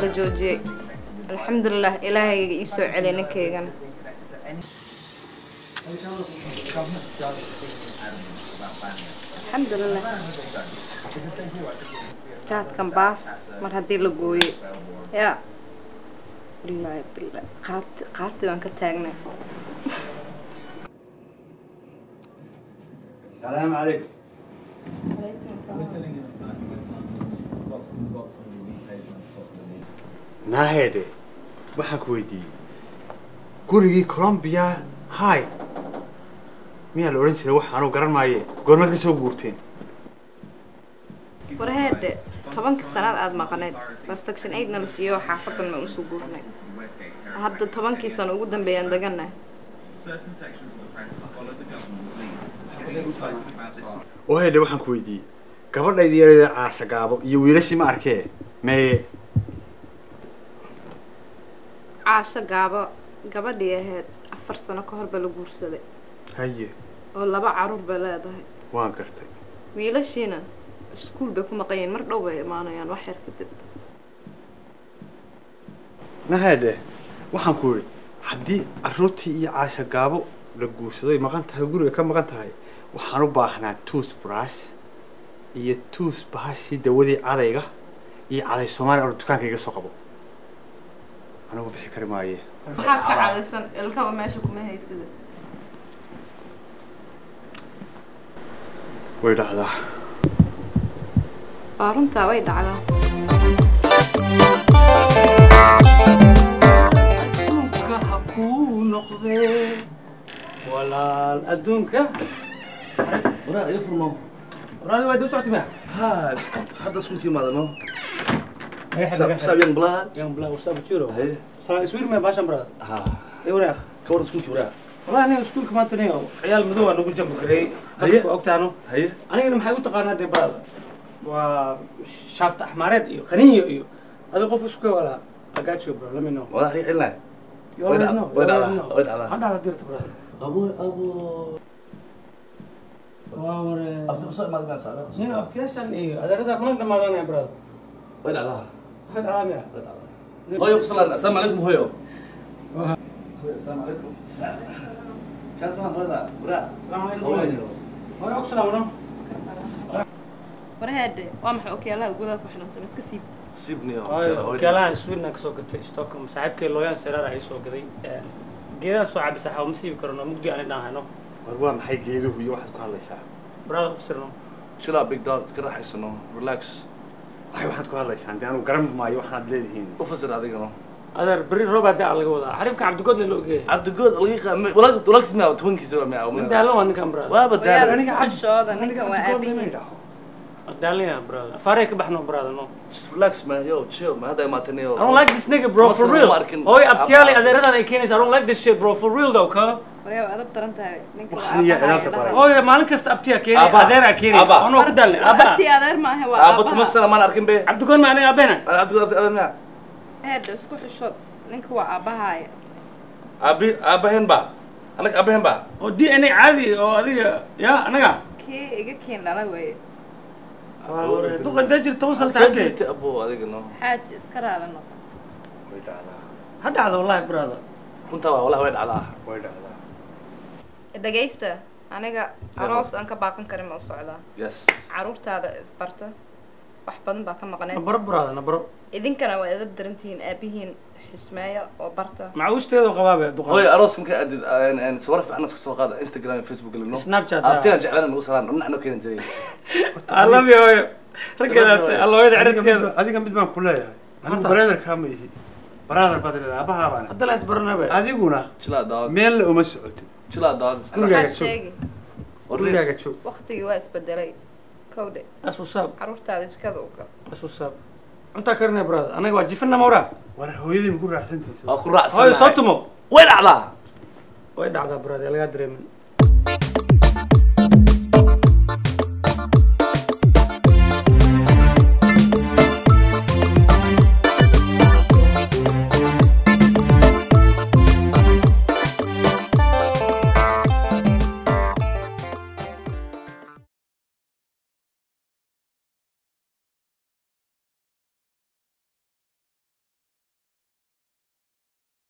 la joojiyey alxamdulilah ilaahayga ii soo celiya ninkaygana alxamdulilah jaadkan baas mar haddii la gooyey yaa bilaahi bilaahi qaabti qaabti baan ka taagnay السلام عليكم naaheedhe waxaan ku weydiiyey gurigii colombia hi miyaa la odhan jiray wax anuu garan maaye goormaad ka soo guurteen warheedhe tobankii sanaad aada maqaneed restriction aidna la siiyo xaafadan ma usoo guurnay hadda tobankii sano ugu dambeeyaan deganah oo heedhe waxaan ku weydiiyey gabadhayda yareeda caasha gaabo iyo wiilashii ma arkee meeye caasho gaabo gabadhii ahayd afar sano ka hor ba la guursaday haye oo laba caruur bay leedahay waan gartay wiilashiina iskuul bay ku maqan yihiin mar dhow bay imaanayaan wax yar kadib naheedhe waxaan ku yidhi haddii carruurtii iyo caasha gaabo la guursadoy maqan tahay guriga ka maqan tahay waxaan u baahnaa tuus brush iyo tuus bahashii dawadii cadayga iyo caday soomaaliya oo dukaanka iga soo qabo anigu bixi kari maaye maxaa ka cadaysan ilkaba meesha kuma haysida way dhacdaa waa runtaa way dhacdaa adduunka ha kuu noqdee walaal adduunka waraa iga furmo waraadi waa dib socoti ma ha hadda isku timaadano saab yang blaad yang bla ustaad jiro haye sala iswiir me baashan brada ha ay wanaag ka war isku jibraa wallahi aniga iskuulka maanta nin ciyaal madow aa nagu jambi kareey Haye. baska ogtaano haye anigana maxay u taqaanaa dee brada waa shaafta axmaareed iyo qaniyo iyo adiga qof isku walaa agacho bro let me know wadaa iga celinay You already Way know, dhacdaa, way you already dhacdaa, know. way dhacdaa. Hadda dirta brada abo abo waa ware abti usoo imaad maan saada nin abtiyaashan iyo adeerada mana dhamaadaanaya brada way dhacdaa maxay dhalaamaya way dhacdaa hooyo ku salaan assalaamu calaykum hooyo hooyo assalaamu calaykum kaa salaan hooyada waraa asalaamu calaykum hooyo hooyo og salaamno warheedhe waa maxay okyaalaha gudaha ku xidhantay ma iska siibta sibniyo okealahan sweden kasoo gatay stockholm saaxiibkay looyaan seraar ay soo gaday geedaha soo cabisa xaw ma siibi karno mugdi aan idhaan hayno war waa maxay geeduhu iyo waxaad ku hadlaysaa brada ufsirno chill out big dog iska raaxaysano relax waxay waxaad ku hadlaysaan dee anigu garan maayo waxaad leedihiin u fasir adigana adeer beri roobaa daa laga wadaa xariifka cabdigoodle la ogeeyay cabdigood lagiiqa walaag walaagis miyaa tobankiisa waa miyaa nin daalan waa ninkan brada waaba waryaada daalan isku xishooda ninkan waa aabihiin daalan yaha brada afaarey ka baxno brada no just relax man yo chill man hadda imaatanayo I don't like this nigga bro for Masna real ma arkin. hooy abtiyaalay adeeradan ay keenaysa I don't like this shit bro for real though ka waryaa waa adab daran tahay ninka waa Waxaan iyo aabaha cilaanta dhahay. baray. hooy maalin kasta abtiyaa keenay Aba. adeeraa keenay Aba. anoo ku daalnay abartii aba adeer maaha waa aabo tuma aabaha sana maan arkin be cabdigood ma aniga abeena cabdigood abdi miyaa heedha isku xishood ninka waa aabahaaya abi aabahen ba anaga aabahen ba oo d n a caadi oo adiga ya anaga kii iga keen dhala weeye duqa intee jirta toban sano saaxiibkay Sabti abo adiga no xaaji iska raali noqo way dhacdaa ha dhacda wallahi brother runtaa waa wallahi way dhacdaa way dhacdaa dhagaysta aniga aroos aan ka baaqan karin ma u socdaa yes caruurtaada isbarta wax badan baa ka maqneed nabaro brother nabaro idinkana waa edab daran tihiin aabihiin xismeeya oo barta macawisteedu qabaabe hooy duqa aroos marka aadid sawir fiican iska soo qaada instagram iyo facebook galino Snapchat, abtiyan jeclaan nagu salaan dhinacno keeni jiray I love you hooyo raggeeda alla hooyada ciridkeeda adiga mid baan ku leeyahay anigu Horta. brotherkaa ma ihi brother baad leedahay aabbahaa baan hadda la isbaranabe adiguna chill out dog meel la uma socotid chill out dog Gurigaaga waxaad joog. sheegi gurigaaga joog waktigii waa isbedelay kowdhe as wasaab caruurtaada jikada u gal as wasaab cuntaa karinaya brother anaga waa jifina mawra war hooyadii maku raacsantiisa waa ku raacsan hooyo soo tumo way dhacdaa way dhacdaa brother lagaa dareemin